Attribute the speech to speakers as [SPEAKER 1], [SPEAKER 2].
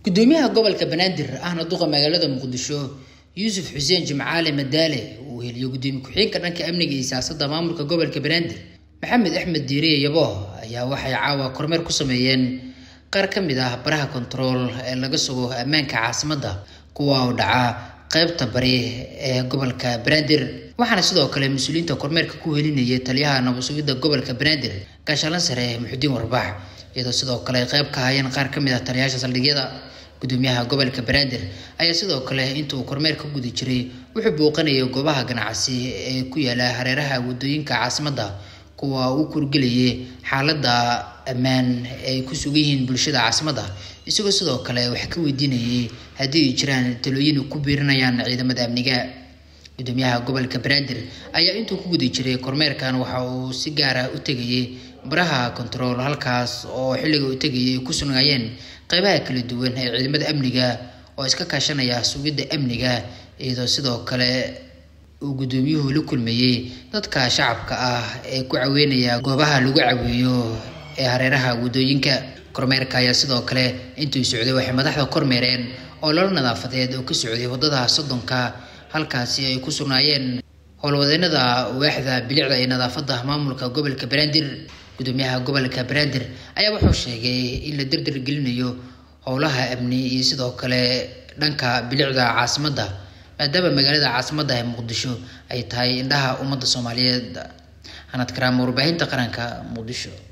[SPEAKER 1] gudoomiyaha gobolka banaadir ahna duqa magaalada muqdisho yuusuf xuseen jimcaale madaale uu heliyo gudoomiye ku-xigeenka dhanka amniga iyo siyaasadda maamulka gobolka banaadir maxamed axmed diiriye yabo ayaa waxay caawa kormeer ku sameeyeen qaar ka mid ah baraha kontarool ee laga sugo ammaanka caasimadda kuwa oo dhaca qaybta bari ee gobolka banaadir waxaana sidoo kale mas-uuliyiinta kormeerka ku helinayay taliyaha nabad sugidda gobolka banaadir gaashalan sare muxudiin warbax iyadoo sidoo kale ay qayb ka hayeen qaar ka mid ah taliyayaasha saldhigyada gudoomiyaha gobolka banaadir ayaa sidoo kale inta uu kormeerka guda jiray wuxuu booqanayay goobaha ganacsi ee ku yaala hareeraha wadooyinka caasimadda kuwa uu kurgelayay xaaladda ammaan ay ku sugan yihiin bulshada caasimadda isagoo sidoo kale wax ka weydiinayay haddii ay jiraan talooyin ku biirinayaan ciidamada amniga gudoomiyaha gobolka banaadir ayaa intuu ku guda jiray kormeerkan waxa uu si gaara u tegayay baraha kontarool halkaas oo xilliga u tegayay ay ku sugnaayeen qeybaha kala duwan ee ciidamada amniga oo iska kaashanaya sugidda amniga iyadoo sidoo kale uu gudoomiyuhu la kulmayey dadka shacabka ah ee ku caweynaya goobaha lagu caweeyo ee hareeraha wadooyinka kormeerka ayaa sidoo kale intuu socday waxay madaxda kormeereen oo lolo nadaafadeed oo ka socday wadada soddonka halkaasi ay ku sugnaayeen howlwadeenada waaxda bilicda iyo nadaafadda maamulka gobolka banaadir gudoomiyaha gobolka banaadir ayaa wuxuu sheegay in la derder gelinayo howlaha amni iyo sidoo kale dhanka bilicda caasimadda maadaama magaalada caasimadda ee muqdisho ay tahay indhaha ummadda soomaaliyeed hanad karaama warbaahinta qaranka muqdisho